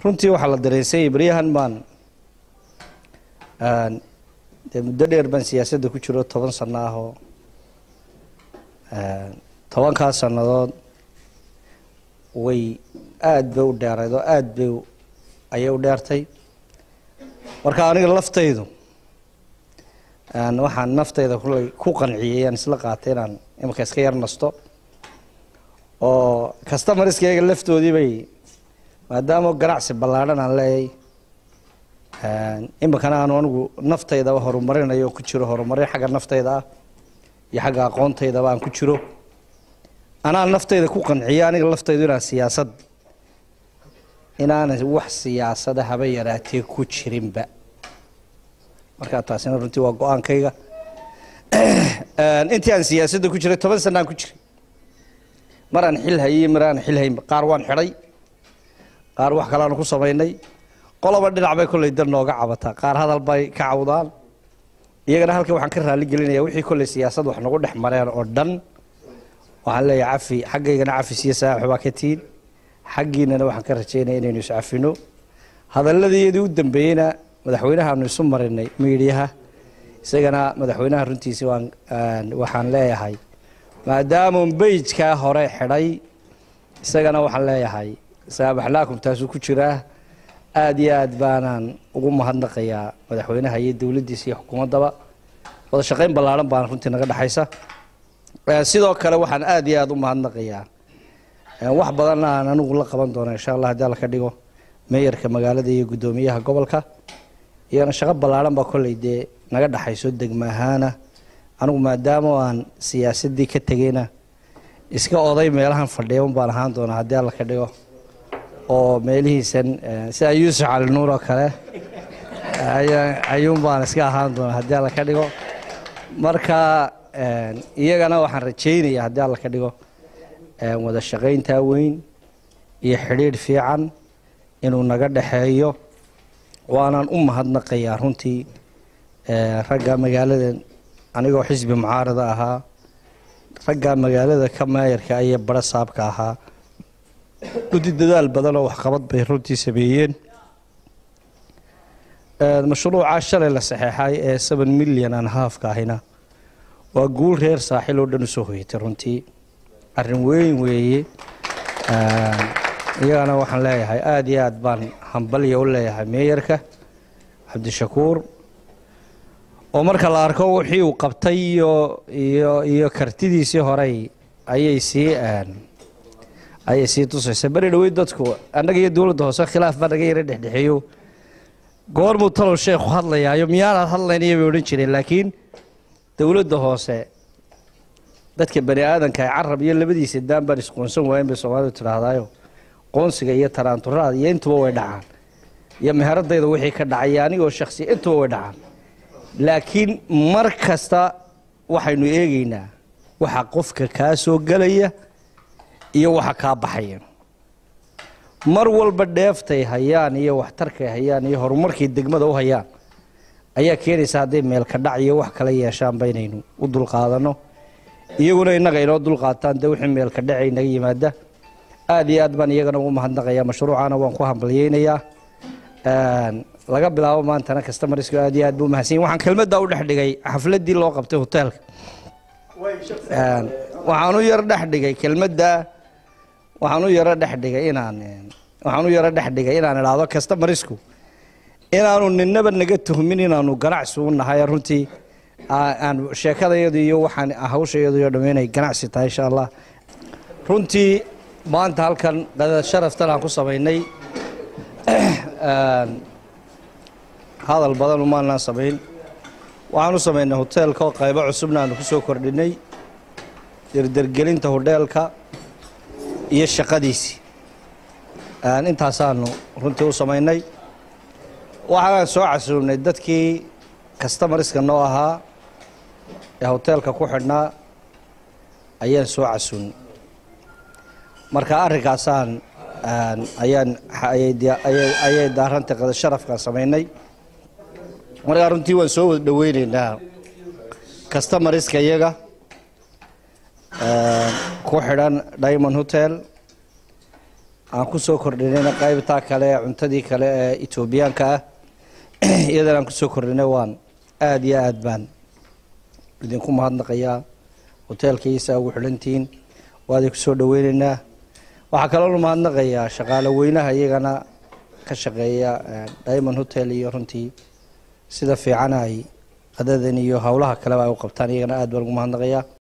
runtii waxaa la dareensayay baryahan baan dee muddo dheer baan siyaasadda ku jiro toban sano ah oo tobankaas sannadood way aada bay u dheerayd oo aada bay ayay u dheertay marka aniga laftaydu waxaan naftayda kullay ku qanciyey aan isla qaatay inaan imanka iska yar nasto oo customarskayga laftoodii bay maadaama ganacsi ballaadhan aan leeyahay iminkana aanu anigu naftaydaba horumarinayo ku jiro horumarin xagga naftayda ah iyo xagga aqoontaydaba aan ku jiro anaa naftayda ku qanciyo aniga laftaydu inaan siyaasad inaanan wax siyaasada haba yaraatee ku jirinba markaa taasina runtii waa go-aankayga intii aan siyaasadda ku jiray toban sanaan ku jiray maraan xil hayey maraan xil hayn qaar waan xidhay qaar wax kaleanu ku samaynay qoloba dhinac bay kollay dan nooga cabataa qaar hadal bay ka cawdaan iyagana halkan waxaan ka raali gelinaya wixii kollay siyaasad wax nagu dhex mareen oo dhan waxaan leeyahay cafi xaggaygana cafis iyo saaxi baa ka tihin xaggiinana waxaan ka rajaynaya inaynu iscafino hadalladiyadii u dambeeyeyna madaxweynahaanu isu marinay miidhiyaha isagana madaxweynaha runtiisi waan waxaan leeyahay maadaamuu beyjkaa hore xidhay isagana waxaan leeyahay saabaxlaakum taasuu ku jiraa aada iyo aad baanaan ugu mahadnaqayaa madaxweynaha iyo dowladdiisa iyo xukuumaddaba wada shaqayn ballaadhan baana runtii naga dhexaysa sidoo kale waxaan aada iyo aada u mahadnaqayaa wax badanna aan anigu la qaban doona insha allah haddii alla ka dhigo meeyarka magaalada iyo guddoomiyaha gobolka iyagana shaqo ballaadhan baa kolley dee naga dhexayso degma ahaana anigu maadaama aan siyaasaddii ka tegeyna iska oday meelahan fadhiya un baan ahaan doonaa haddii alla ka dhigo oo meelihiisan sida yuusuf cali nuur oo kale ayuun baan iska ahaan doonaa haddii alla ka dhigo marka iyagana waxaan rajaynaya haddii alla ka dhigo wada shaqayntaa weyn iyo xidhiidh fiican inuu naga dhexeeyo waanaan u mahadnaqayaa runtii ragga magaalada anigoo xisbi mucaarada ahaa ragga magaalada ka maayarka iyo bara saabka ahaa gudi dadaal badan oo waxqabad bay runtii sameeyeen mashruuca shalay la saxeexay ee seven milyan aan haafka ahina waa guul reer saaxil oo dhan usoo hoyatay runtii arrin weyn weeye iyagana waxaan leeyahay aada iyo aad baan hambalya u leeyahay meeyarka cabdishakuur oo marka la arko wixii uu qabtay iyo iyo iyo kartidiisii horey ayay sii ayay sii tusaysa beri dhaweyd dadku annaga iyo dowladda hoose khilaaf baa naga yara dhexdhexeeyo goormuu talow sheekhu hadlayaayo miyaanaad hadlaynaya bay odhan jireen laakiin dowladda hoose dadka bani aadanka ay carab iyo labadiisa daan baan isqoonsan waayen bay soomaalidu tidhaahdaayo qoonsiga iyo taraanturaada iyo intuba way dhacaan iyo meheradayda wixii ka dhacay anigoo shaksiya intuba way dhacaan laakiin mar kasta waxaynu eegaynaa waxa qofka kaa soo gelaya iyo waxa kaa baxaya mar walba dheeftay hayaan iyo waxtarkay hayaan iyo horumarkay degmada u hayaan ayaa keenaysa hadday meelka dhac iyo wax kala yeeshaanba inaynu u dulqaadanno iyaguna innaga inoo dulqaataan dee wixii meelka dhacay naga yimaada aada iyo aad baan iyagana ugu mahadnaqayaa mashruucana waan ku hambalyeynayaa laga bilaabo maantana customarsku aad iyo aad buu mahadsan waxaan kelmaddaa u dhex dhigay xafladdii loo qabtay hoteelka waxaan u yaro dhex dhigay kelmaddaa waxaan u yaro dhex dhigay inaan waxaan u yaro dhex dhigay inaan idhaahdo customarsku inaanu ninaba naga tuhmin inaanu ganacsi u nahay runtii aan sheekadayadu iyo waxaan hawshayadu iyo dhamm inay ganacsi tahay insha allah runtii maanta halkan qadad sharaftan aan ku samaynay hadal badan umaanaan samayn waxaan u samaynay hoteelka oo qaybo cusubna aanu ku soo kordhinay derdergelinta hodheelka iyo shaqadiisii intaasaanu runtii u samaynay waxaan soo casuubnay dadkii customarska noo ahaa ee hoteelka ku xidhnaa ayaan soo casuubnay marka arrinkaasaan ayaan ayay daarantay qada sharafkaan samaynay markaa runtii waan soo wada dhoweyneynaa customarska iyaga ku xidhan diamond hotel aan ku soo kordhinayna qaybtaa kale cuntadii kale ee etoobiyaanka ah iyadana aan kusoo kordhinay waan aada iyo aad baan idinku mahadnaqayaa hoteelkiisa ugu xidhantihiin waa idinku soo dhaweyneynaa waxaa kaloo mahadnaqayaa shaqaale weynaha iyagana ka shaqeeya diamond hotel iyo runtii sida fiican ay qadadan iyo howlaha kaleba ay u qabtaan iyagana aad baan ugu mahadnaqayaa